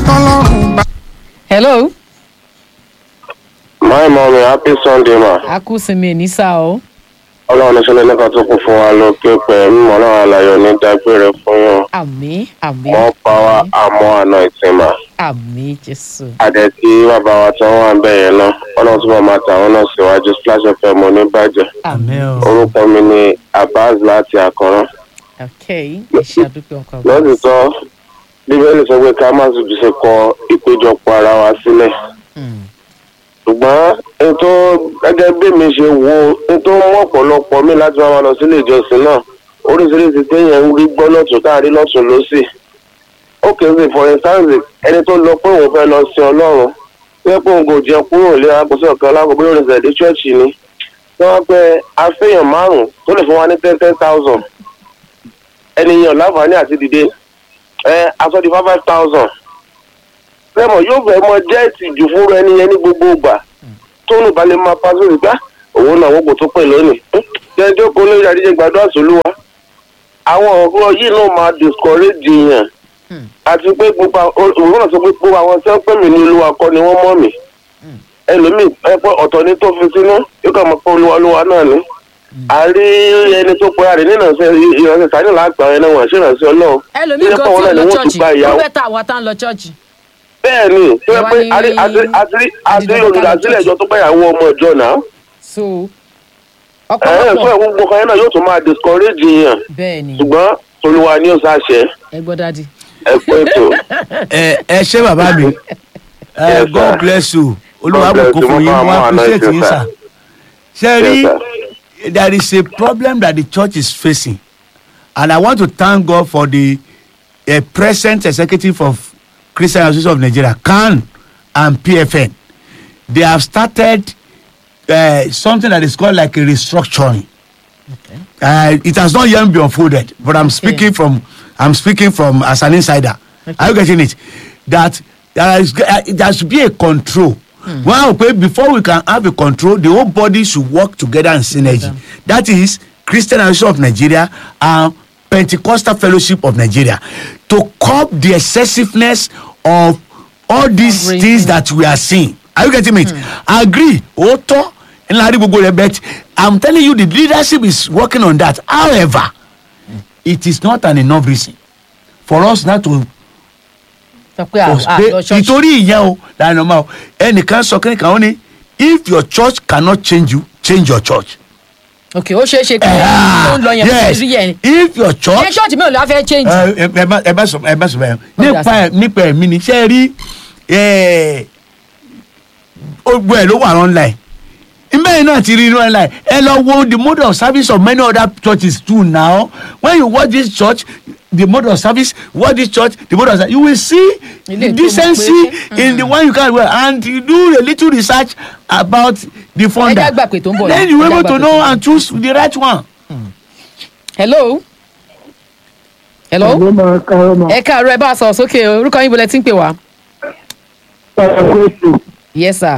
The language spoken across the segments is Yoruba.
kọ́lọ́run bá. hello My mommy, happy Sunday ma. a kú sinmi ní sá o Ọlọ́run ní sọ́lé nípa tó kún fún wa lókè pẹ̀ mímọ́ náà alayọ̀ ní dágbére fún yàn. àmì àmì Wọ́n pa wá àmọ́ àna ìtìmọ̀. àmì jésù Adẹ tí bàbá wa tí wọ́n wà ń bẹ̀ yẹn náà. Ọlọ́run túbọ̀ máa tàwọn náà síwájú Splash FM oníbàjẹ́. àmì Orúkọ mi ni Abbas láti Àkọ́rán. ok ẹ ṣe àdúpẹ́ ọkọ mi. Lọ́sítọ́, Bíbélì sọ pé ká má sì ṣe kọ ìpéjọpọ̀ ara wa sílẹ̀. Mm, ṣùgbọ́n ètò gẹ́gẹ́ bí mi ṣe wo ètò mú ọ̀pọ̀lọpọ̀ mi láti máa lọ sílé ìjọsìn náà oríṣiríṣi téèyàn ń rí gbọ́ lọ́tún káàrí lọ́tún lọ́sì ó kèsì for instance ẹni tó lọ pé òun fẹ́ lọ sin ọlọ́run tó yẹ pé òun kò jẹun kúrò lé agbóṣe ọ̀kan lágbo bí orin ṣẹ̀dí ṣọ́ọ̀ṣì ni tí wọ́n pẹ́ afẹ́yàn márùn-ún tó lè fún wa ní ten ten thousand ẹnìyàn láǹfààní àti dìde ẹ aṣọ di five five thousand lẹ́mọ̀ yóò fẹ́ mọ jẹ́ ìtìjú fún ẹni yẹn ní gbogbo ìgbà tóun bá lè máa pàṣẹ ìgbà òun náà wọ́pọ̀ tó pè lónìí jẹ́ jókòó lórí àdíjẹ́ gbàdúrà sólúwa àwọn ọ̀rọ̀ yìí náà máa discourage yàn Hmm. àti pé gbogbo àwọn- òun náà sọ pé gbogbo àwọn tí wọ́n pè mí ní olúwa kọ́ ni wọ́n mọ̀ mí ẹlòmíì ẹ pé ọ̀tọ̀ ni tó fi sínú yóò kàn mọ̀ pé olúwa olúwa náà ni àrí ẹni tó pẹ́ àrí nínú ìránṣẹ́ sáré làgbà ẹni wọ̀n ṣe ìránṣẹ́ ọlọ́run ẹlòmíì Tó yẹ kan pé tí àwọn ò náà lọ ni wọ́n ti chọ́ọ̀chì gba ó ìyàwó bẹ́ẹ̀ tá àwa tá ń lọ chọ́ọ̀chì. bẹ́ẹ̀ ni tó yẹ Ẹ wá pé ní àrí- àrí- àrí- àrí dídí olùdásílẹ̀ ìjọ tó gbẹ̀yàwó ọmọ ìjọ náà so ẹ ẹ fún ọ̀pọ̀lọpọ̀ ẹ gbogbo kan yẹn náà yóò tún máa discourage yàn bẹ́ẹ̀ ni ṣùgbọ́n olúwa ni ó ṣàṣẹ ẹ gbọ́ dádì. ẹ pé tó ẹ ẹ ṣé bàbá mi ẹ Yes, god sir. bless you olúwa God bless bùkún you. fún Mo yín máa mo mọ àná appreciate ìṣe, yín sir. sà ṣe rí Yes, there is a problem that the church is facing and i want to thank god for the uh, present executive of christian association of nigeria can and pfn they have started uh, something that is called like a restructuring uh, it has not yet been unfolded but i'm speaking from i'm speaking from as an insider are you getting it that there is uh, there should be a control one hmm. okay before we can have a control the whole body should work together in synergy that is christian association of nigeria and pentecostal fellowship of nigeria to curb the excessiveness of all these Agree. things that we are seeing are you getting it agree òótọ́ ńlá rí gbogbo rẹ̀ but i'm telling you the leadership is working on that however it is not an enough reason for us not to sọ pé à à pé lọ chọ́ọ̀chì. ìtorí ìyẹn o láàrin ọmọ o ẹnìkan sọ kí nìkan ó ní if your church cannot change you change your church. ok ó ṣeé ṣe pé ó ń lọ yẹn yes rí yẹn. if your ṣé church chọ́ọ̀chì mi ò lọ́ fẹ́ change. ẹ ẹ ẹ bá ẹ bá sọ ẹ bá sọ bẹ́ẹ̀ Ó dà nípa sí. ẹ nípa ẹ̀mí ni ṣe rí ẹ gbogbo ẹ ló wà online mbẹ́yìn náà ti rí inú online ẹ lọ wo the mode of service of many other churches too now when you watch this church the mode of service watch this church the mode of service you will see Ilé the tó mọ̀ decency pé, in the one you can wear and you do a little research about the founder Ẹ já gbà pé tó ń bọ̀ then náà. you Ẹ já able gbà to pé know tó ń bọ̀. and choose the right one. hello. hello. Ẹ̀gbọ́n máa ka ọmọ ẹ káàárọ̀ ẹ bá a sọ̀rọ̀ sókè o orúkọ yín bolẹ̀ tí ń pè wá. ẹ̀kọ́ ètò yes sir.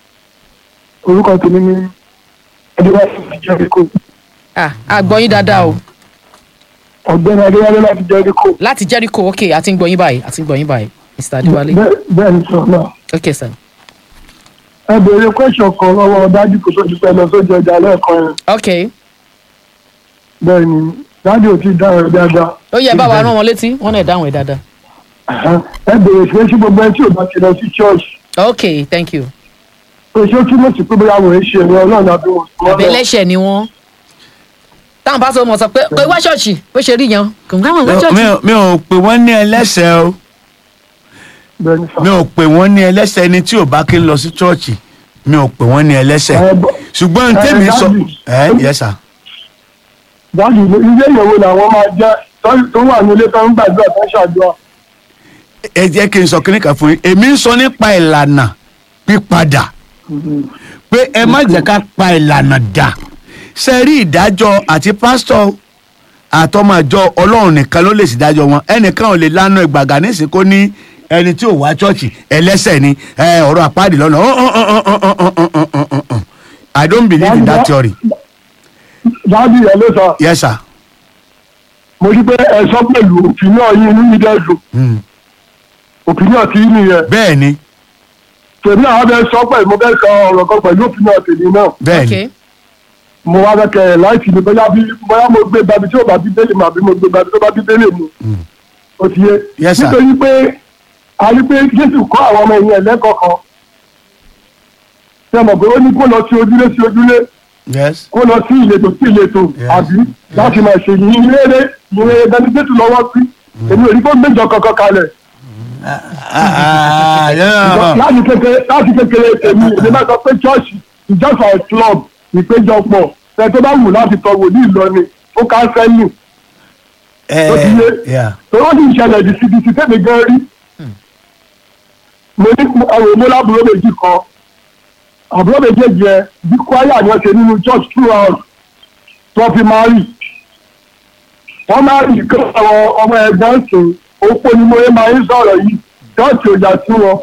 orúkọ tèmi ní adéwálé láti jẹ́ríkò ah àgbọ̀yìn dáadáa o ọ̀gbẹ́ni adéwálé láti jẹ́ríkò láti jericho ok àti ń gbọ̀yìn báyìí àti ń gbọ̀yìn báyìí mr adéwálé Bẹ́ẹ̀- bẹ́ẹ̀ ni sọ náà ok sir. ẹ béèrè question kan lọ́wọ́ dájú kò tó ti pẹ́ lọ sójú ọjà lẹ́ẹ̀kan yẹn ok bẹ́ẹ̀ ni dájú ò tí ì dáhùn ẹ̀ dáadáa ó yẹ bá wa rán wọn létí wọn náà dáhùn ẹ dáadáa. Ẹ̀hẹ́n. ẹ béèrè pé sí gbogbo ẹ tí ò bá ti lọ sí church ok thank you. pé ṣé ó túmọ̀ sí pé bóyá wọ́n ń ṣe ẹ̀rọ ọlọ́run àbí wọ́n sọ àbẹ ẹlẹ́ṣẹ̀ ni wọ́n. táwọn bá sọ mọ̀ sọ pé pé wá ṣọ́ọ̀ṣì bó ṣe rí yẹn kò ń gbà wọ́n wá mi ṣọ́ọ̀ṣì. ò mi ò pè wọ́n ní ẹlẹ́sẹ̀ o bẹ́ẹ̀ ni sọ. mi ò pè wọ́n ní ẹlẹ́sẹ̀ ẹni tí ò bá kí ń lọ sí chọ́ọ̀chì mi ò pè wọ́n ní ẹlẹ́sẹ̀ Ẹ bọ́- ṣùgbọ́n ẹ, tèmi sọ Daddy. ẹ yẹ sà dájú ilé ìyẹ̀wò làwọn máa jẹ́ tó- tó wà nílé tó ń gbàdúrà tó ń ṣàdúrà ẹ jẹ́ kí n sọ kíní kan fún yín èmi ń sọ nípa ìlànà pípadà pé ẹ má jẹ́ ká pa ìlànà dà ṣe rí ìdájọ́ àti pásítọ̀ àtọmọjọ ọlọ́run nìkan ló lè ṣèdájọ́ wọn ẹnìkan ò lè lánà ìgbàgà nísìnyí kó ní ẹni tí ò wá chọ́ọ̀chì ẹlẹ́sẹ̀ ni ẹ, ọ̀rọ̀ àpáàdì lọ́nà I don't believe in that theory dájú ìyẹn ló sọ yes sir. mo rí pé ẹ sọ pẹ̀lú òfin náà yín inú mi dẹ́dùn Mm. opinion ti nìyẹn bẹ́ẹ̀ ni tèmi àwọn abẹ sọ pé mo fẹ́ sọ ọ̀rọ̀ kan pẹ̀lú opinion tèmi náà bẹ́ẹ̀ ni okay mo wá fẹ́ kẹ́ ẹ̀ láìsí ni bóyá bí bóyá mo gbé babi tí ó bá bí délé mu àbí mo gbé babi tó bá bí délé mu ó ti yé Yes, sir. nítorí pé a rí pé jésù kọ́ àwọn ọmọ ìyẹn lẹ́kọ̀ọ́ kan ṣe mọ̀ pé ó ní kó lọ sí ojúlé sí ojúlé yes kó lọ sí ìletò sí ìletò Yes. àbí láti máa ṣe yìnyín rere yìnyín rere dání jésù lọ́wọ́ sí èmi ò ní kó méjọ kankan kalẹ̀ Ah, ah, yeah. láti kékeré láti kékeré tèmi èmi máa sọ pé chọ́ọ̀ṣì ìjọsìn àì club ìpéjọpọ̀ ẹ tó bá wù láti tọ wòlíì lọ ni ó kánsẹ́lì Eh, ó ti yé yeah. tó ó sì ń ṣẹlẹ̀ dìsídìsí tèmi gan rí mo ní àwọn èmo lábúrò méjì kan àbúrò méjèèjì ẹ bí kwaya ni wọ́n ṣe nínú church throughout tó fi máa rì wọ́n máa rì kí àwọn ọmọ ẹ̀gbọ́n sìn ó pé ní mo yẹ máa ń sọ̀rọ̀ yìí church ò yà sí wọn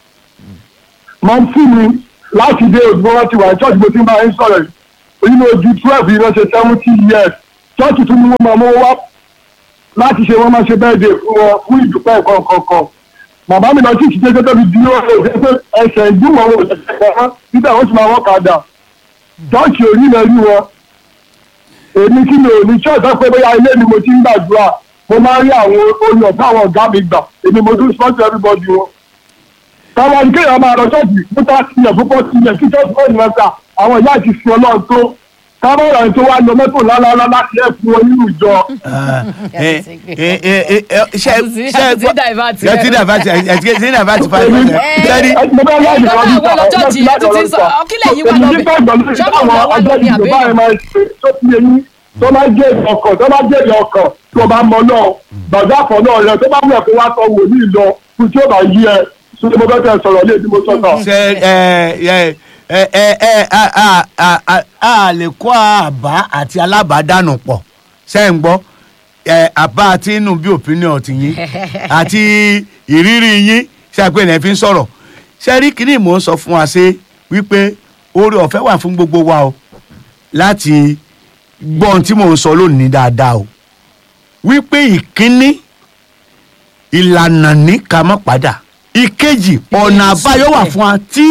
mọ fún mi láti dé òdùbọ wọn ti wà ní church bó ti máa ń sọ̀rọ̀ yìí nínú ojú twelve yìí wọ́n ṣe seventy years church tún ní wọ́n máa mú wá láti ṣe wọ́n máa ṣe bẹ́ẹ̀ dé fún wọn fún ìdúpẹ́ kọ̀ọ̀kan bàbá mi lọ sí ìṣiṣẹ́ tó tóbi dúró rẹ̀ pé ẹsẹ̀ ìdúmọ̀ wọn ò ṣẹ̀ṣẹ̀ kan níbẹ̀ wọ́n ti máa wọ́n kadà chọ́ọ̀chì orí rẹ̀ rí wọn èmi kí ni òní chọ́ọ̀chì sọ pé bóyá ilé ni mo ti ń gbàdúrà mo máa ń rí àwọn orin ọ̀gá àwọn ọ̀gá mi gbà èmi mo tún sponsor everybody wọn. táwọn ẹni kéèyàn máa lọ ṣọ́ọ̀chì fún thirty years fún forty years kí chọ́ọ̀chì fún ìrẹsà àwọn ìyá àti fi ọlọ́run tó káwọn ọ̀rọ̀ tó wá lọ mọ́tò lálálá láti ẹ̀ fún wọn nínú ìjọ Ah, eh, eh, eh, eh, eh, ṣe Àti- ṣe àti divert. ẹ ti divert ẹ ti ẹ ti divert five Èmi- percent sẹ́ni mo bá láti Ìjọba ọdún àwọn ọlọ́jọ́jì yẹn tún ti sọ, ọkílẹ̀ yìí wà èmi lọ́bẹ̀. nígbà ìgbàlódé Ṣọ́ọ̀bù táwọn lọ́wọ́ ọjọ́ lórí ìjọba àbẹ́yẹn. ẹ̀ máa ṣe tó ti eyín tó máa jẹ́ ọkàn tó máa jẹ́ ọkàn tó bá mọ náà gbàgbá kan náà rẹ tó bá mú ẹ̀kọ́ wá sọ wòlíì lọ fún tí ó bá yí ẹ tí mo fẹ́ tẹ̀ sọ̀rọ̀ lé ní mo sọ̀tọ̀. ṣe ẹ ẹ ẹ ẹ ẹ a a a a a lè kó àbá àti alábàádànù pọ̀ ṣe ń gbọ́ ẹ àbá àti inú bí opinion ti yín àti ìrírí yín ṣe àpè ní ẹ fi ń sọ̀rọ̀ ṣe rí kíní mò ń sọ fún wa ṣe wípé oore ọ̀fẹ́ wà fún gbogbo wa o láti gbọ́ ohun tí mò ń sọ lónìí dáadáa o wípé ìkíní ìlànà ní ká má padà ìkejì ọ̀nà àbáyọ wà fún wa tí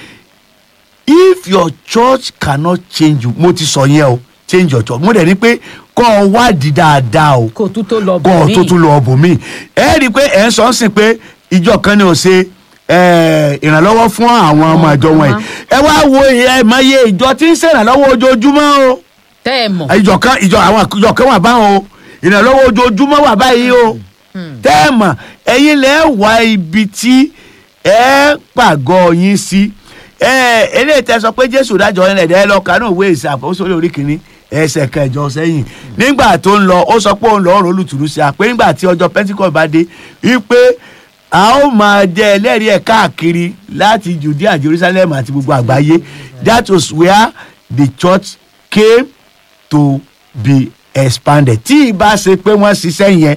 if your church cannot change you mo ti sọ yẹn o change your church mo dẹ̀ ní pé kọ́ ọ wádìí dáadáa o kò tún tó lọ kọ́ ọ bọ̀ tó tún lọ ọ̀bùn mi ẹ rí i pé ẹ̀ ń sọ ń sìn pé ìjọ kan ni ò ṣe eh, ìrànlọ́wọ́ fún àwọn ọmọ ìjọ wọn yìí ẹ wá wo ẹ mọ iye ìjọ tí ń ṣèrànlọ́wọ́ ojoojúmọ́ o tẹ́ ẹ mọ̀ ìjọ kan ìjọ àwọn ìjọ kan wà báwọn o ìrànlọ́wọ́ ojoojúmọ́ wà báyìí o tẹ́ ẹ mọ̀ ẹ̀yin lẹ́ wá ibi tí ẹ pàgọ́ yín sí ẹ eléyìí tẹ́ sọ pé jésù dájọ́ ẹ̀ lẹ́dẹ̀ẹ́ lọ kánú ìwé ìṣàkóso lórí kìíní ẹsẹ̀ kẹjọ sẹ́yìn nígbà tó ń lọ ó sọ pé òun lọ́ọ́ rò olùtùrú sí a pé nígbà tí ọjọ́ pentikọ́ bá dé wípé a ó máa jẹ ẹlẹ́rìí ẹ̀ káàkiri láti judea jerusalem àti gbogbo àgbáyé that was where the church came to be expanded tí ìbá ṣe pé wọ́n ṣiṣẹ́ yẹn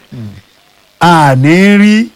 a ní rí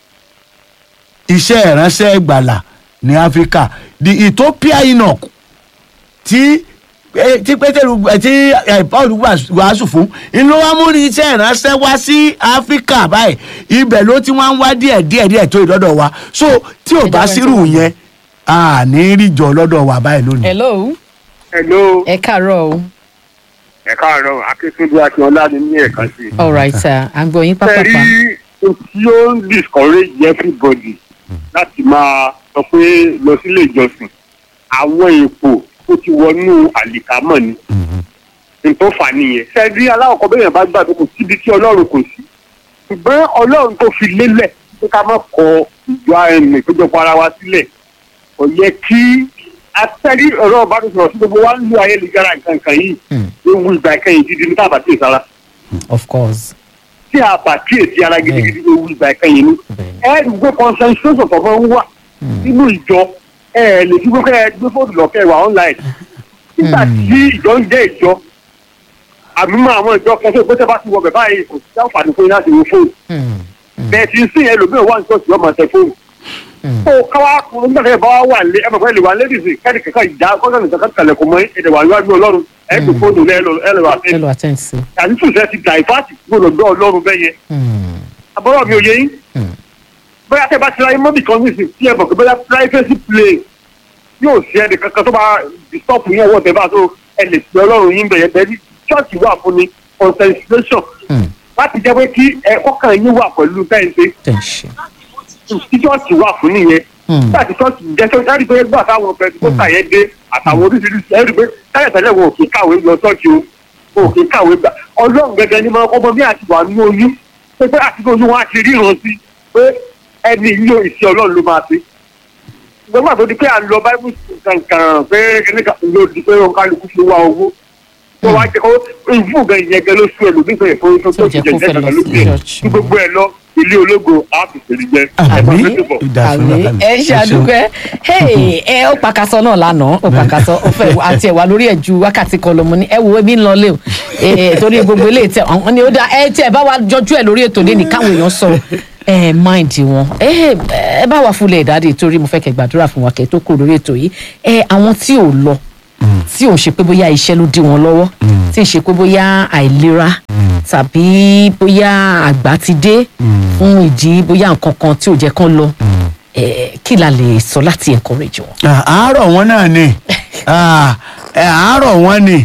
iṣẹ́ ìránṣẹ́ ìgbàlà ní áfíríkà the ethiopia enoch tí eh, tí pétérù eh, tí eh, paul wàás- wàásù fún inú wa mú ní iṣẹ́ ìránṣẹ́ wá sí áfíríkà báyìí ibẹ̀ ló ti wá ń wá díẹ̀ díẹ̀ díẹ̀ tó ìdọ́dọ̀ wa so tí ò bá sírù yẹn a ní rí jọ lọ́dọ̀ wa báyìí lónìí. hello hello ẹ káàárọ̀ o ẹ káàárọ̀ akíntúndú akínọlá ni ní ẹ̀ka sí. all right sir à ń gbọ́ yín ẹ pápápá rí ohun tí ó ń discourage everybody láti máa sọ pé lọ sílé ìjọsìn àwọn èèpo tó ti wọnú àlìkámọ̀ ni nǹkan fà nìyẹn. ṣe rí aláwọ̀kọ́ bẹ́ẹ̀ yẹn bá gbà pé kò síbi tí ọlọ́run kò sí ṣùgbọ́n ọlọ́run tó fi lélẹ̀ pé ká má kọ ìjọ ẹnì ìpéjọpọ̀ ara wa sílẹ̀ kò yẹ kí atẹ́rí ọ̀rọ̀ ìbánisọ̀rọ̀ sí gbogbo wa ń lo ayélujára nǹkan kan yìí ewu ìgbà ìkẹyìn gidi ní tábà tí ì sára of course tí a bá kíyèsí ara gidigidi ewu ìgbà ìkẹyìn ni ẹ ẹ gbé concentration tó fẹ́ ń wà nínú ìjọ ẹ ẹ lè dúró kẹ́ ẹ gbé fóònù lọ kẹ́ ẹ wà online nígbà tí ìjọ ń jẹ́ ìjọ àmì mọ àwọn ìjọ kẹsàn-án pé tẹ́ bá ti wọ bẹ̀ báyìí kò sí àǹfààní fún yín láti wo fóònù bẹ́ẹ̀ ti ń sìn ẹlòmíràn wà ní ṣọ́ọ̀ṣì ọmọ tẹ fóònù ó káwá nígbà tí ẹ bá wà lé ẹ mọ̀ fẹ́ lè wà lẹ́dìsì kẹ́ni kẹ́kẹ́ ìjà kọ́sán nìkan kan kalẹ̀ kò mọ́ ẹ̀dẹ̀ wà níwájú ọlọ́run ẹ̀ gbé fóònù lẹ́ẹ̀lọ́ àti hello attend sí àtúntò ṣe ti dàìfáàtì gbọdọ̀ gbọ́ ọlọ́run bẹ́ẹ̀ yẹn abọ́rọ̀ mi ò yé yín bóyá tẹ́ bá ti ráyé mọ́bì kan nísìn tí ẹ bọ̀ pé bóyá privacy play yóò ṣe ẹnì kankan tó bá disturb yín ọwọ́ tẹ́ bá tó ẹ lè pe ọlọ́run yín bẹ̀yẹ bẹ́ẹ̀ ní church wà fún ni concentration láti jẹ́ pé kí ẹ kọ́kàn yín wà pẹ̀lú tẹ́ǹtẹ́ tẹ̀ ń ṣe. tí chọ́ọ̀chì wà fún nìyẹn nígbà tí chọ́ọ̀chì jẹ́ chọ́ọ̀chì ẹ̀rí pé gbà táwọn pẹ̀lúpọ̀tà yẹn dé àtàwọn oríṣiríṣi ẹ̀rí pé tẹ́lẹ̀ tẹ́lẹ̀ wọn ò kí kàwé lọ chọ́ọ̀chì o wọn ò kí kàwé gbà ọlọ́run gẹ́gẹ́ ni máa kọ́mọ bí àti wà ní oyún pé pé àti oyún wọn á ti ríran sí pé ẹni ilé ìṣe ọlọ́run ló máa ṣe gbọ́dọ̀ tó di pé à ń lọ báíbù kankan pé kíníkà ló di pé òun kálukú fi wá owó tó wá jẹ́ kó ìfún gan ìyẹn gan ló sú ẹlòmíì tó yẹ fún tó tó Tó ti jẹ́ jẹ́ kó fẹ́ jẹ́ lọ kan ló sí jẹ́ church. ní gbogbo ẹ̀ lọ ilé ológo á fi fèrè jẹ ẹ̀fọn àmì lójú bọ̀. àmì ẹ ṣàdúpẹ́ hey, ẹ ó pàkàsọ náà lánàá ó pàkàsọ ó fẹ́ àti ẹ̀wà lórí ẹ̀ ju wákàtí kan lọ mo ní ẹ wo ebi ń lọ lé o Eh, torí gbogbo eléyìí tẹ àwọn ni ó dá ẹ tí ẹ bá wa jọjú ẹ lórí ètò lẹ́nìí káwọn èèyàn sọ ẹ mind wọn ẹ ẹ bá wa fúnlẹ̀ ìdádì torí mo fẹ́ kẹ́ gbàdúrà fún wa kẹ́ tó kúrò lórí ètò yìí ẹ àwọn tí ò lọ tí ò ń ṣe pé bóyá iṣẹ́ ló dí wọn lọ́wọ́ tí ì ṣe pé bóyá àìlera tàbí bóyá àgbà ti dé fún ìdí bóyá nǹkan kan tí ò jẹ́ kán lọ Eh, kí la lè sọ láti encourage wọn. Ah, àárọ̀ wọn náà ni Ah, eh, àárọ̀ wọn ni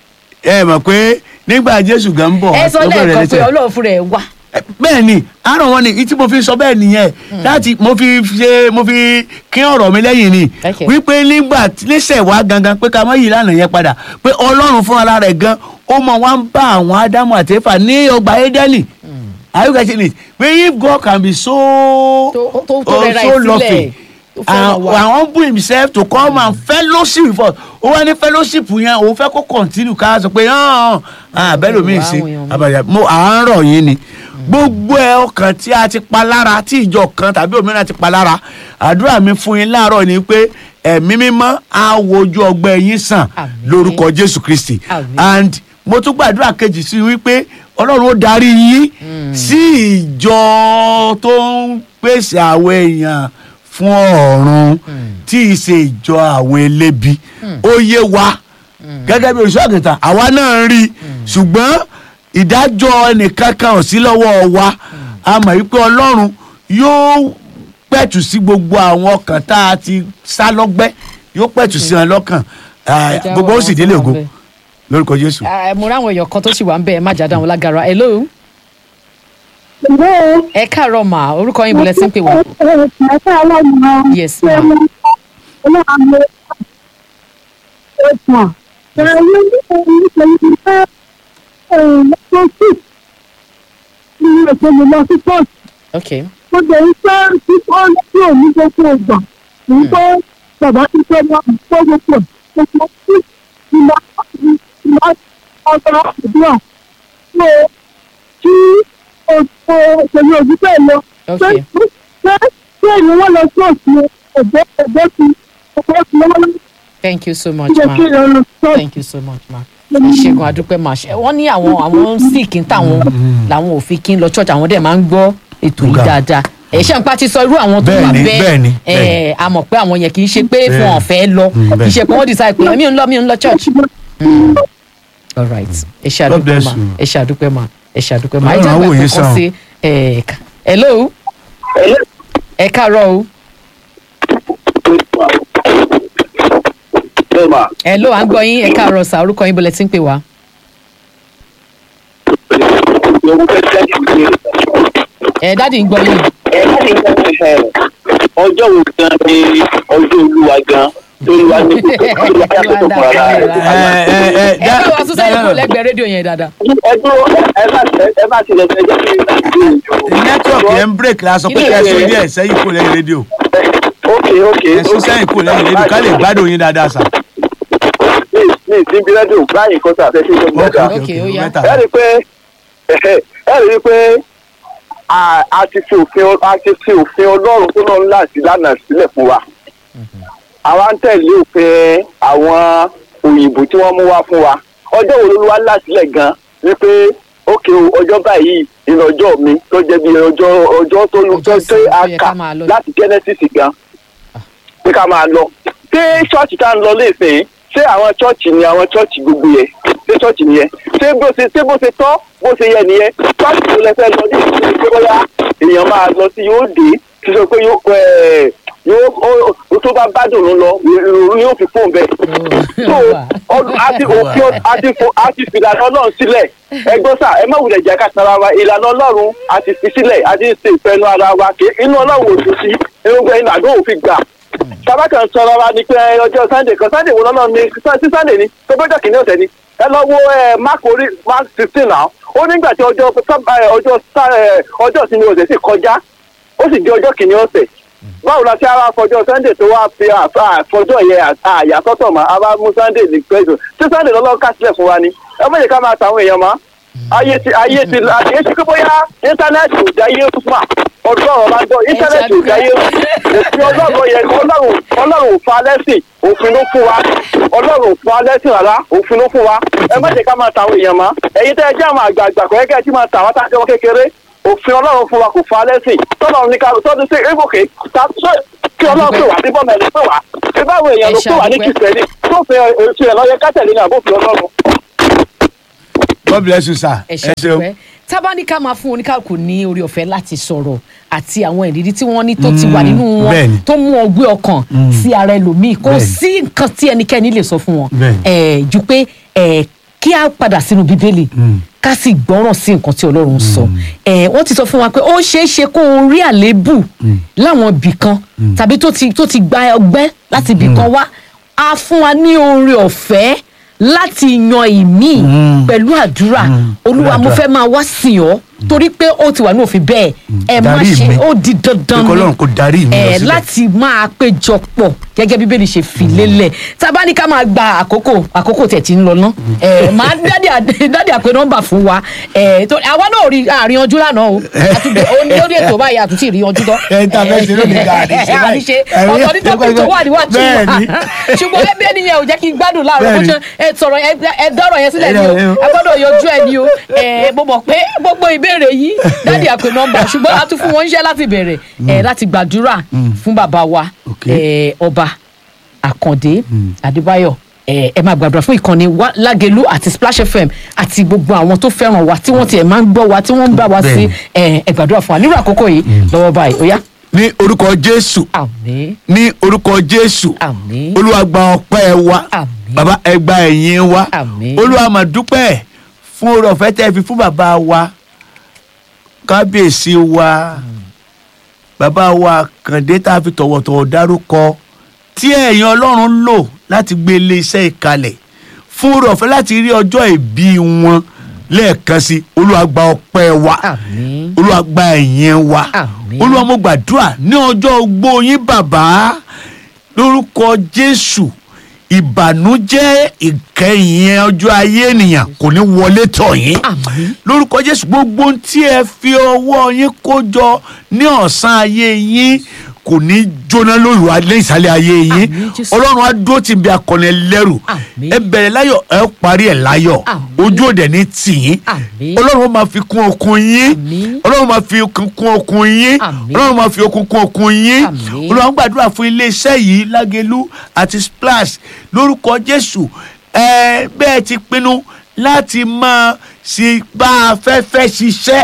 ẹ mọ̀ pé nígbà jésù gan ń bọ̀ ẹ sọ ó bẹ̀rẹ̀ lẹ́ẹ̀kan pé lẹ́sẹ̀. ọlọ́run fúnra ẹ̀ wà. bẹ́ẹ̀ ni àárọ̀ wọn ni tí mo fi sọ bẹ́ẹ̀ nìyẹn láti mo fi ṣe mo fi kín ọ̀rọ̀ mi lẹ́yìn ni Okay. wípé nígbà níṣẹ̀ wá gangan pé ká má yí ìlànà yẹn padà pé ọlọ́run fúnra rẹ̀ gan ó mọ wá ń bá àwọn ádámù àti éfà ní ọgbà édẹ́nì are you getting it pé if God can be so Tó- tó- tó oh, rẹra so ẹ̀ sílẹ̀, loving tó fẹ́ràn and wa. and humble himself to come and fellowship with us ó wá ní fellowship yẹn òun fẹ́ kó continue ká sọ pé hàn abẹ́lómi Àwọn ṣe èèyàn mi. àbàyà mo à ń rọ̀ yín ni gbogbo ẹ ọkàn tí a ti pa lára tí ìjọ kan tàbí òmíràn ti pa lára àdúrà mi fún yín láàárọ̀ ni pé ẹ̀mí mímọ́ á wojú ọgbẹ́ yín sàn Àmín. lórúkọ jésù kristi Àmín. and mo tún gbàdúrà kejì sí wípé ọlọ́run ó darí yín sí ìjọ tó ń pèsè àwọn èèyàn fún ọ̀run tí ì ṣe ìjọ àwọn elébi ó yé wa gẹ́gẹ́ bí olùṣọ́ àgùntàn àwa náà ń rí i ṣùgbọ́n ìdájọ́ ẹnìkankan ò sí lọ́wọ́ wa a mọ̀ wípé ọlọ́run yóò pẹ̀tù sí gbogbo àwọn ọkàn tá a ti sá lọ́gbẹ́ yóò pẹ̀tù sí wọn lọ́kàn Ah, Ẹja gbogbo ó wa sì wọn délé tó wà ògo ńbẹ̀. lórúkọ jésù. Ah, mo ráwọn èèyàn kan tó sì wà ń bẹ ẹ má jáde àwọn lágara hello Hello. ẹ káàárọ̀ mà orúkọ yín bọ̀lẹ́ sí ń pè wá. Yes, ma. ok Mo jẹ́ iṣẹ́ tí ó ń tí ò ní gbogbo ìgbà. Èyí tó bàbá ti fẹ́ máa ń kó gbogbo ẹ̀. Gbogbo tí ìlà ìlà ọ̀gá àdúrà. Ṣé kí òṣèlú òṣèlú òjú bẹ́ẹ̀ lọ? Ok. Ṣé ṣé ṣé ìlú wọn lọ sí òṣèlú ẹ̀gbẹ́ ẹ̀gbẹ́ ti ẹ̀gbẹ́ ti lọ́wọ́ thank you so much jẹ́ ma kí ìlú lọ sí òṣèlú. thank you so much ma ẹ ṣègùn àdúpẹ́ ma ṣe wọ́n ní àwọn àwọn sick ń tàwọn làwọn ò fi kí ń lọ church àwọn dẹ̀ máa ń gbọ́ ètò yìí Nga. dáadáa ẹ ṣe ń pa ti sọ irú àwọn tó wà Bẹ́ẹ̀ni, bẹ́ẹ̀ni, bẹ́ẹ̀ ẹ a mọ̀ pé àwọn yẹn kì í ṣe pé fún Bẹ́ẹ̀ni. ọ̀fẹ́ lọ Mm, kì í bẹ́ẹ̀ni. ṣe pé wọ́n decide pé mi ò ń lọ mi ò ń lọ church. Mm. all right ẹ ṣe God àdúpẹ́ bless ma you. ẹ ṣe àdúpẹ́ ma ẹ ṣe àdúpẹ́ ma ẹ Ọlọ́run jẹ́ á wò àgbà yín kankan sàn. sí ẹ ká- hello ẹ káàárọ̀ o Bẹ́ẹ̀ma, hello à ń gbọ́ yín ẹ káàárọ̀ sà orúkọ yín bọ̀lẹ̀ tí ń pè wá. mo fẹ́ jáde wípé ẹ dáàdi ń gbọ́ yín. ọjọ́ wo gan ni ọjọ́ olúwa gan lórí wa ní olúwa yàtọ̀ tó kọ̀ rárá ẹ rẹ̀. ẹ ẹ ẹ bá wa sún sẹ́yìn kúrò lẹ́gbẹ̀ẹ́ rédíò yẹn dáadáa. ẹjọ́ ẹ má ẹ má tilẹ̀ fẹ́ jẹ́ kí network yẹn ń break la sọ pé Kí ló ẹ sún dé? díẹ̀ sẹ́yìn kúrò lẹ́yìn rédíò ok ok ẹ sún sẹ́yìn kúrò lẹ́yìn rédíò ká lè gbádùn yín dáadáa sà. ní ní ìsinmi rẹ́díò báyìí kọ́sà fẹ́ ṣe é ok ok Ok, ó ok yá. mẹ́ta. ẹ rí i pé ẹ rí i pé a a ti fi òfin a ti fi òfin ọlọ́run tó lọ́run láti lánàá sílẹ̀ fún wa àwa ń tẹ̀lé òfin àwọn òyìnbó tí wọ́n mú wá fún wa ọjọ́ wo ló wá láṣìlẹ̀ gan wípé ókè o ọjọ́ báyìí ìlú ọjọ́ mi tó jẹ́ bí ọjọ́ ọjọ́ tó lu tó Ọjọ́ tó ìsinmi tó a yẹ kà ká máa lọ. láti genesis gan pé ká máa lọ ṣé ṣọ́ọ̀ṣì tá à ń lọ léèfín ṣé àwọn ṣọ́ọ̀ṣì ni àwọn ṣọ́ọ̀ṣì gbogbo yẹn ṣé ṣọ́ọ̀ṣì nìyẹn ṣé bó ṣe ṣé bó ṣe tọ́ bó ṣe yẹ nìyẹn ṣọ́ọ̀ṣì tó lẹ fẹ́ lọ ní ìsinmi pé bóyá èèyàn máa lọ sí yóò dé ti sọ pé yóò ẹ̀, yóò ó- ó tó bá bá dùn lọ ìròyìn yóò fi fóun bẹ́ẹ̀ so ọdún àti òfin àti fo- àti fìlànà ọlọ́run sílẹ̀ ẹgbọ́n sà ẹ má wulẹ̀ jẹ́ ká tara wa ìlànà ọlọ́run àti fi sílẹ̀ àti ṣe ìfẹ́nu ara wa kì í inú ọlọ́run ò dùn sí inú gbẹ inú àdó òfin gbà sábà kan sọ̀rọ̀ wa ni pé ọjọ́ sunday kan sunday wo lọ́nà ni sí sunday ni tó bọ́jọ́ kìíní ọ̀sẹ̀ ni ẹ lọ wo ẹ mark orí mark sixteen náà ó nígbà tí ọjọ́ sábà- ẹ, ọjọ́ sá- ẹ, ọjọ́ ìsinmi ọ̀sẹ̀ sì kọjá ó sì di ọjọ́ kìíní ọ̀sẹ̀ báwo la ṣe ara fọjọ́ sunday tó wá fi àfà- àfọjọ́ yẹn àyàsọ́tọ̀ mọ́ a bá mú sunday ní pẹ́ẹ́sì tí sunday lọ́lọ́ kásílẹ̀ fún wa ni ẹ má jẹ́ ká máa tàwọn èèyàn mọ́ ayé ti ayé ti ayé ti pé bóyá íńtánẹ́ẹ̀tì ò jáyé fún wa ọdún ọ̀rọ̀ máa ń gbọ́ íńtánẹ́ẹ̀tì ò jáyé òfin ọlọ́run yẹn ọlọ́run ọlọ́run ò fa lẹ́sìn òfin ló fún wa ọlọ́run ò fa lẹ́sìn rárá òfin ló fún wa ẹ má jẹ́ ká máa tàwọn èèyàn mọ́ ẹ̀yin tẹ́ ẹ jẹ́ àwọn àgbààgbà kọ́ ẹ̀kẹ́ tí máa tà wọ́n tá a jẹ́ wọn kékeré òfin ọlọ́run fún wa kò fa lẹ́sìn tọ́lọ́run ní ká tọ́jú sí ébòkè kí ọlọ́run pè wá sí bọ́ọ̀mù ẹ̀ ló pè wá ṣé báwo èèyàn ló pè wá ní Ẹ ṣàdúpẹ́. kìsẹ́nì tó fi ètò ẹ̀ lọ́yẹ kátẹ̀lé ní àbófin ọlọ́run. god bless you sir. ẹ ṣe tábánikà máa fún oníkàkùn ní orí ọ̀fẹ́ láti sọ̀rọ̀ àti àwọn ìrírí tí wọ́n ní tó ti wà nínú wọn bẹ́ẹ̀ni. tó mú ọgbẹ́ ọkàn sí ara ẹlòmíì kò Bẹ́ẹ̀ni. sí nǹkan tí ẹnikẹ́ni lè sọ fún wọn Bẹ́ẹ̀ni. Eh, ju pé eh, kí a padà sínú bíbélì ká sì gbọ́ràn sí nǹkan tí ọlọ́run sọ Eh, wọ́n ti sọ fún wa pé ó ṣeé ṣe kó o rí àléébù láwọn ibì kan tàbí tó ti tó ti gba ọgbẹ́ láti ibì kan wá a fún wa ní oore ọ̀fẹ́ láti yan ìmí pẹ̀lú àdúrà olúwa mo àdúrà. fẹ́ máa wá sìn ọ́ torí pé ó ti wà ní òfin bẹ́ẹ̀ ẹ má Darí ṣe mi. ó di dandan Pé k'Ọlọ́run kó darí mi lọ ẹ síbẹ̀. láti máa péjọ pọ̀ gẹ́gẹ́ bí bíbélì ṣe fi lélẹ̀ tá a bá ní ká máa gba àkókò àkókò tẹ̀ tí ń lọ ná ẹ máa dádì à- dádì àpè nọ́mbà fún wa ẹ tó àwa náà rí àríyanjú lánàá o àtúntò ó ní lórí ètò báyìí àtúntì ìríyanjú tán ẹ tá a fẹ́ ṣe lónìí ká àríṣe báyìí. àríṣe Ẹ̀rí- ọ̀tọ̀ ní tọ́pì tó wà níwájú wa Bẹ́ẹ̀ni. ṣùgbọ́n ẹbí ẹnìyẹn ò jẹ́ kí n gbádùn láàárọ̀ bó Bẹ́ẹ̀ni. ṣe ẹ sọ̀rọ̀ ẹ ẹ dọ́rọ̀ yẹn sílẹ̀ ni o Ẹ- ẹ- a gbọ́dọ̀ yọjú ẹ ni o ẹ mo mọ̀ pé gbogbo ìbéèrè yìí dádì àpè nọ́mbà ṣùgbọ́n a tún fún wọn iṣẹ́ láti bẹ̀rẹ̀ ẹ láti gbàdúrà fún bàbá wa Ok. ẹ ọba àkàndé adébáyọ̀ ẹ ẹ máa gbàdúrà fún ìkànnì wa lágẹlú àti splash fm àti gbogbo àwọn tó fẹ́ràn wa tí wọ́n tiẹ̀ máa ń gbọ́ wa tí wọ́n ń bá wa sí Bẹ́ẹ̀ni. ẹ ẹ gbàdúrà fún wa nírú àkókò yìí lọ́wọ́ báyìí ó yá. ní orúkọ jésù àmín ní orúkọ jésù àmín olúwa gba ọpẹ́ wa Àmín. bàbá ẹ gba ẹ̀yìn wa Àmín. olúwa mà dúpẹ́ fún oore ọ̀fẹ́ tẹ́ ẹ fi fún bàbá wa kábíyèsí wa bàbá wa kàndé tá a fi tọ̀wọ̀tọ̀wọ̀ dárúkọ tí ẹ̀yin ọlọ́run lò láti gbé ilé iṣẹ́ ìkalẹ̀ fún oore ọ̀fẹ́ láti rí ọjọ́ ìbí wọn lẹ́ẹ̀kan sí olúwa gba ọpẹ́ wa àmín olúwa gba ẹ̀yìn wa Àmín. olúwa mo gbàdúrà ní ọjọ́ ogbó yín bàbá lórúkọ jésù ìbànújẹ́ ìkẹyìn ọjọ́ ayé ènìyàn kò ní wọlé tọ̀ yín Àmín. lórúkọ jésù gbogbo ohun tí ẹ fi ọwọ́ yín kó jọ ní ọ̀sán ayé yín kò ní jóná lórí wa lẹ́yìn ìsàlẹ̀ ayé yín Àmín, Jésù. ọlọ́run á dúró tì bí akọni ẹlẹ́rù Àmín. ẹ bẹ̀rẹ̀ láyọ̀ ẹ parí ẹ̀ láyọ̀ Àmín. ojú òde ní tì yín Àmín. ọlọ́run ó máa fi kún okun yín Àmín. ọlọ́run máa fi okun kún okun yín Àmín. ọlọ́run máa fi okun kún okun yín Àmín. olùwà ń gbàdúrà fún iléeṣẹ́ yìí lágẹ̀lú àti splash lórúkọ jésù ẹ bẹ́ẹ̀ ti pinnu láti máa ṣe bá afẹ́fẹ́ ṣiṣẹ́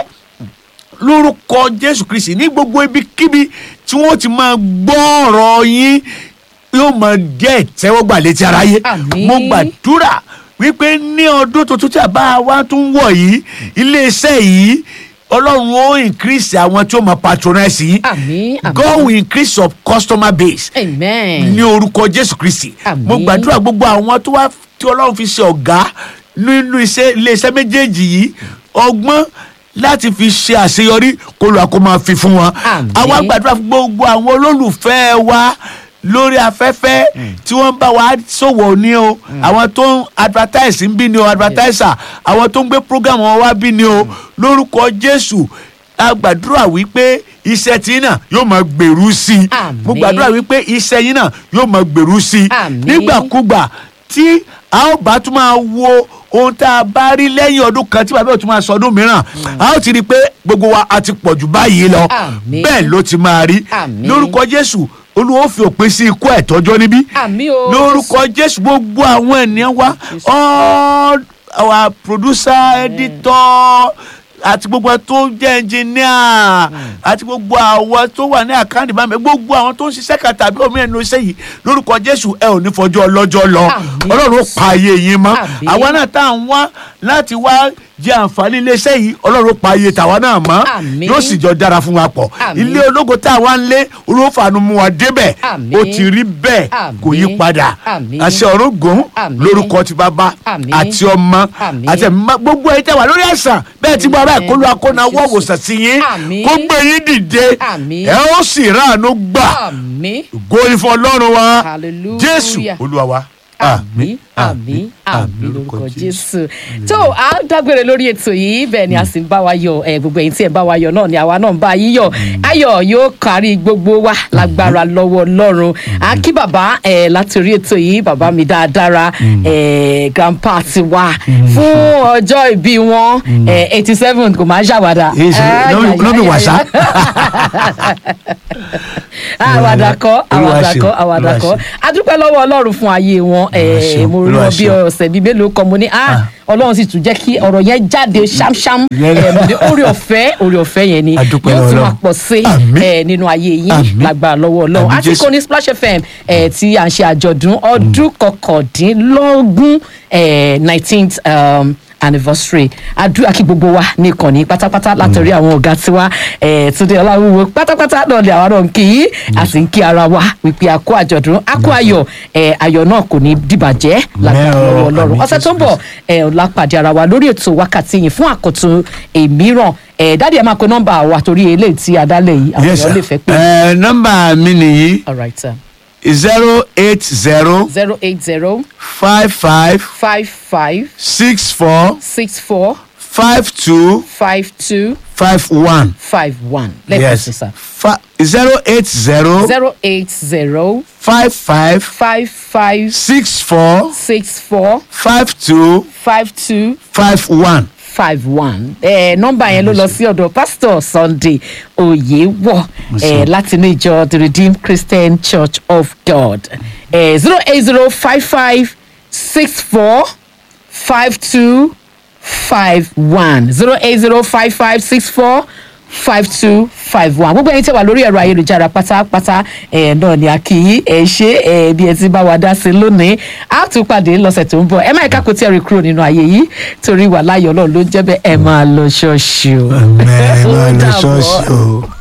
lórúkọ jésù kristi ní gbogbo ibikíbi tí wọ́n ti máa gbọ́ ọ̀rọ̀ yín yóò máa jẹ́ ìtẹ́wọ́gbà létí aráyé Àmín. mo gbàdúrà wípé ní ọdún tuntun tí àbá wa tún wọ̀ yìí iléeṣẹ́ yìí ọlọ́run ó increase àwọn tí ó máa patronize yìí Àmín, àmín. God will increase your customer base amen ní orúkọ jésù kristi Àmín. mo gbàdúrà gbogbo àwọn tó wá tí ọlọ́run fi ṣe ọ̀gá nínú iṣẹ́ iléeṣẹ́ méjèèjì yìí ọgbọ́n láti fi ṣe àṣeyọrí kó lóa kó máa fi fún wọn Àmín. àwa gbàdúrà fún gbogbo àwọn olólùfẹ́ wa lórí afẹ́fẹ́ tí wọ́n ń bá wa ṣòwò ní o àwọn tó ń advertise ń bí ni o advertiser àwọn tó ń gbé program wọn wá bí ni o lórúkọ jésù a gbàdúrà wípé iṣẹ́ tí náà yóò máa gbèrú sí i Àmín. mo gbàdúrà wípé iṣẹ́ yín náà yóò máa gbèrú sí i Àmín. nígbàkúgbà tí a ó bá tún máa wo ohun tá a bá rí lẹ́yìn ọdún kan tí bàbá ò tún máa sọ ọdún mìíràn a ó ti rí i pé gbogbo wa a ti pọ̀ jù báyìí lọ Àmín. bẹ́ẹ̀ ló ti máa rí Àmín. lórúkọ jésù olúwa ó fi òpin sí ikú ẹ̀tọ́jọ́ níbí àmín o lórúkọ jésù gbogbo àwọn ènìyàn wa all our producer editor àti gbogbo àwọn tó jẹ́ ẹnjìníà àti gbogbo àwọn tó wà ní àkáǹtì bá mi gbogbo àwọn tó ń ṣiṣẹ́ kan tàbí omi ẹnu iṣẹ́ yìí lórúkọ jésù ẹ ò ní fọjọ́ ọlọ́jọ́ lọ Àmín. ọlọ́run ó pa ayé yín mọ́ Àmín. àwa náà tá à ń wá láti wá jẹ àǹfààní iléeṣẹ́ yìí ọlọ́run ó pa ayé tàwa náà mọ́ Àmín. yóò sì jọ dára fún wa pọ̀ Àmín. ilé ológo tá a wá ń lé olófàánú mú wa débẹ̀ Àmín. ó ti rí bẹ́ẹ̀ kò yí Àmín. padà Àmín. àṣẹ ọ̀run gùn Àmín. lórúkọ ti bàbá Àmín. àti ọmọ Àmín. àti ẹ̀mí mímọ́. gbogbo ẹ̀ tẹ́ wà lórí ẹ̀sán bẹ́ẹ̀ tí bàbá Àmín. ìkọlù akọ́nàwọ́ Jésù. òwòsàn sí yín Àmín. kó gbé yín dìde Àmín. ẹ ó sì ráàánú gbà àmì góyìn fún ọlọ́run wa Hallelujah. jésù olúwa wa àmì àmì àmì lórúkọ jésù tó a dágbére lórí ètò yìí bẹ́ẹ̀ ni a sì ń bá wa yọ ẹ gbogbo ẹ̀yin tí ẹ bá wa yọ náà ni àwa náà ń bá yín yọ ayọ̀ yóò kárí gbogbo wa lágbára lọ́wọ́ ọlọ́run a kí bàbá ẹ láti orí ètò yìí bàbá mi dáadáa ẹ grandpa ti wá fún ọjọ́ ìbí wọn eighty seven kò máa ń ṣàwádà. Yes, Ay, no- ay, no be ay, wàsá. àwàdà kọ́ Olúwa àwàdà ṣeun, kọ́ àwàdà Olúwa kọ́ ṣeun. a dúpẹ́ lọ́wọ́ ọlọ́run fún ayé wọn Olúwa Eh, ṣeun, mo rí Olúwa wọn bí ṣeun. ọ̀sẹ̀ bíi mélòó kan mo ní ah ọlọ́run sì tún jẹ́ kí ọ̀rọ̀ yẹn jáde ṣámṣám Yẹn- Eh, mo ní orí ọ̀fẹ́ orí ọ̀fẹ́ yẹn ni A dúpẹ́ yóò lọ́wọ́ tún máa Ọlọ́run. pọ̀ sí Àmín. eh, nínú ayé yín Àmín. lágbára lọ́wọ́ ọlọ́run Àmín àti Jésù. kọ́ni splash fm eh, tí à ń ṣe àjọ̀dún ọdún kọkàndínlógún nineteenth anniversary àdúrà kí gbogbo wa ní ìkànnì pátápátá látọrí àwọn ọ̀gá tiwa eh, túnde ọláwúwo pátápátá náà ni àwọn náà ń kí yín a sì ń kí ara wa wípé a kó àjọ̀dún a kó ayọ̀ eh, ayọ̀ náà kò ní dìbàjẹ́ lágbára Mẹ́ọ̀, lọ́wọ́ ọlọ́run àmín ọ̀sẹ̀ tó ń Jésù bọ̀ ẹ ò lápàdé ara wa lórí ètò wákàtí yìí fún àkọ́tún èmíràn ẹ dáàdi ẹ máa pe nọ́mbà wa torí eléyìí tí adálẹ̀ yìí àwọn Yes, èèyàn lè sir. fẹ́ pé. Eh, nọ́mbà mi nìyí all right sir zero eight zero zero eight zero five five five five six four six four five two five two five one. five one lẹ́ẹ̀kan sí sir Fa- zero eight zero zero eight zero five five five five six four six four five two five two five one. five one ẹ nọmba yẹn ló lọ sí ọdọ pastor sunday oyewọ ẹ látinú ìjọ the redeemed christian church of god ẹ zero eight zero five five six four five two five one zero eight zero five five six four five two five one gbogbo ẹyin tí wà lórí ẹ̀rọ ayélujára pátápátá ẹ̀ náà ni a kì í ẹ̀ ṣe ẹ̀ bí ẹ ti bá wa dá sí lónìí a tún pàdé lọ́sẹ̀ tó ń bọ̀ ẹ má ẹ̀ka kò tí ẹ rí kúrò nínú ayé yìí torí wà láyọ̀ ọlọ́run ló ń jẹ́ bẹ́ẹ̀ ẹ máa lọ ṣọ́ọ̀ṣì o. mẹ́rin máa Ó lọ dàbọ̀. ṣọ́ọ̀ṣì o.